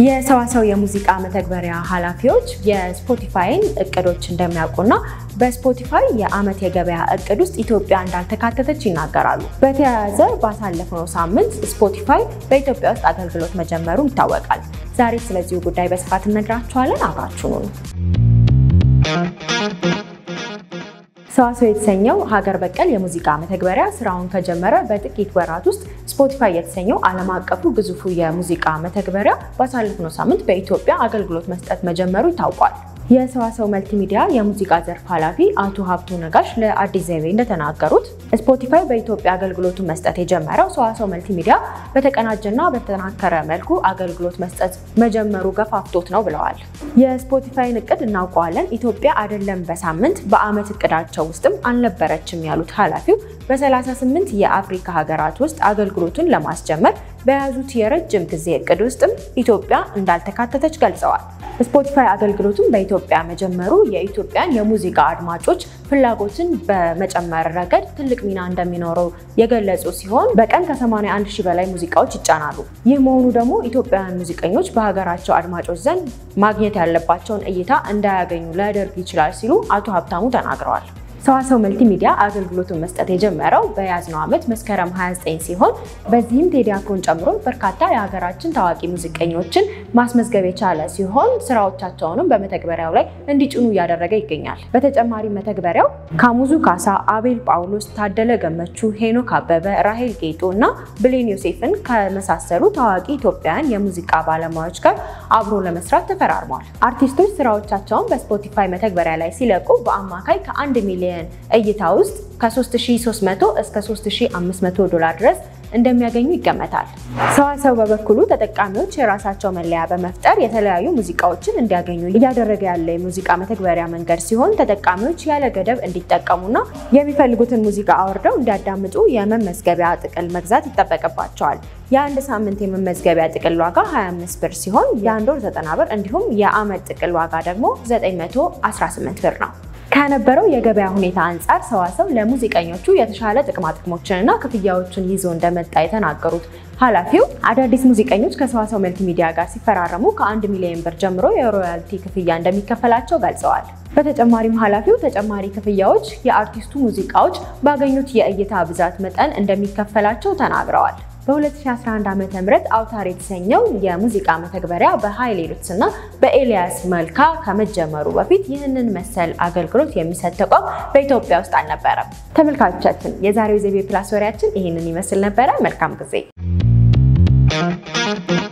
የሰዋሰው የሙዚቃ መተግበሪያ ኃላፊዎች የስፖቲፋይን እቅዶች እንደሚያውቁና በስፖቲፋይ የዓመት የገበያ እቅድ ውስጥ ኢትዮጵያ እንዳልተካተተች ይናገራሉ። በተያያዘ ባሳለፍነው ሳምንት ስፖቲፋይ በኢትዮጵያ ውስጥ አገልግሎት መጀመሩ ይታወቃል። ዛሬ ስለዚሁ ጉዳይ በስፋት እነግራችኋለን። አብራችሁ ነው። ሰዋሰው የተሰኘው ሀገር በቀል የሙዚቃ መተግበሪያ ስራውን ከጀመረ በጥቂት ወራት ውስጥ ስፖቲፋይ የተሰኘው ዓለም አቀፉ ግዙፉ የሙዚቃ መተግበሪያ ባሳለፍነው ሳምንት በኢትዮጵያ አገልግሎት መስጠት መጀመሩ ይታውቋል። የሰዋሰው መልቲሚዲያ የሙዚቃ ዘርፍ ኃላፊ አቶ ሀብቱ ነጋሽ ለአዲስ ዘይቤ እንደተናገሩት ስፖቲፋይ በኢትዮጵያ አገልግሎቱን መስጠት የጀመረው ሰዋሰው መልቲሚዲያ በተቀናጀና በተጠናከረ መልኩ አገልግሎት መስጠት መጀመሩ ገፋፍቶት ነው ብለዋል። የስፖቲፋይን እቅድ እናውቀዋለን፣ ኢትዮጵያ አይደለም በሳምንት በዓመት እቅዳቸው ውስጥም አልነበረችም ያሉት ኃላፊው በ38 የአፍሪካ ሀገራት ውስጥ አገልግሎቱን ለማስጀመር በያዙት የረጅም ጊዜ እቅድ ውስጥም ኢትዮጵያ እንዳልተካተተች ገልጸዋል። ስፖቲፋይ አገልግሎቱን በኢትዮጵያ መጀመሩ የኢትዮጵያን የሙዚቃ አድማጮች ፍላጎትን በመጨመር ረገድ ትልቅ ሚና እንደሚኖረው የገለጹ ሲሆን በቀን ከ81 ሺህ በላይ ሙዚቃዎች ይጫናሉ። ይህ መሆኑ ደግሞ ኢትዮጵያውያን ሙዚቀኞች በሀገራቸው አድማጮች ዘንድ ማግኘት ያለባቸውን እይታ እንዳያገኙ ሊያደርግ ይችላል ሲሉ አቶ ሀብታሙ ተናግረዋል። ሰዋሰው መልቲሚዲያ አገልግሎቱን መስጠት የጀመረው በያዝነው ዓመት መስከረም 29 ሲሆን በዚህም ቴዲ አፍሮን ጨምሮ በርካታ የሀገራችን ታዋቂ ሙዚቀኞችን ማስመዝገብ የቻለ ሲሆን ስራዎቻቸውንም በመተግበሪያው ላይ እንዲጭኑ እያደረገ ይገኛል። በተጨማሪ መተግበሪያው ካሙዙ ካሳ፣ አቤል ጳውሎስ፣ ታደለ ገመቹ፣ ሄኖክ አበበ፣ ራሄል ጌጡ እና ብሌን ዮሴፍን ከመሳሰሉ ታዋቂ ኢትዮጵያውያን የሙዚቃ ባለሙያዎች ጋር አብሮ ለመስራት ተፈራርሟል። አርቲስቶች ስራዎቻቸውን በስፖቲፋይ መተግበሪያ ላይ ሲለቁ በአማካይ ከአንድ ሚሊዮን እይታ ውስጥ ከ3300 እስከ 3500 ዶላር ድረስ እንደሚያገኙ ይገመታል። ሰዋሰው በበኩሉ ተጠቃሚዎች የራሳቸው መለያ በመፍጠር የተለያዩ ሙዚቃዎችን እንዲያገኙ እያደረገ ያለ የሙዚቃ መተግበሪያ መንገድ ሲሆን ተጠቃሚዎች ያለ ገደብ እንዲጠቀሙና የሚፈልጉትን ሙዚቃ አውርደው እንዲያዳምጡ የመመዝገቢያ ጥቅል መግዛት ይጠበቅባቸዋል። የአንድ ሳምንት የመመዝገቢያ ጥቅል ዋጋ 25 ብር ሲሆን የአንድ ወር 90 ብር እንዲሁም የዓመት ጥቅል ዋጋ ደግሞ 918 ብር ነው። ከነበረው የገበያ ሁኔታ አንጻር ሰዋሰው ለሙዚቀኞቹ የተሻለ ጥቅማጥቅሞችንና ክፍያዎችን ይዞ እንደመጣ የተናገሩት ኃላፊው አዳዲስ ሙዚቀኞች ከሰዋሰው መልቲሚዲያ ጋር ሲፈራረሙ ከአንድ ሚሊዮን ብር ጀምሮ የሮያልቲ ክፍያ እንደሚከፈላቸው ገልጸዋል። በተጨማሪም ኃላፊው ተጨማሪ ክፍያዎች የአርቲስቱ ሙዚቃዎች ባገኙት የእይታ ብዛት መጠን እንደሚከፈላቸው ተናግረዋል። በ2011 ዓ.ም አውታር የተሰኘው የሙዚቃ መተግበሪያ በኃይሌ ሉትስ እና በኤልያስ መልካ ከመጀመሩ በፊት ይህንን መሰል አገልግሎት የሚሰጥ ተቋም በኢትዮጵያ ውስጥ አልነበረም። ተመልካቾቻችን የዛሬው ዘይቤ ፕላስ ወሬያችን ይህንን ይመስል ነበረ። መልካም ጊዜ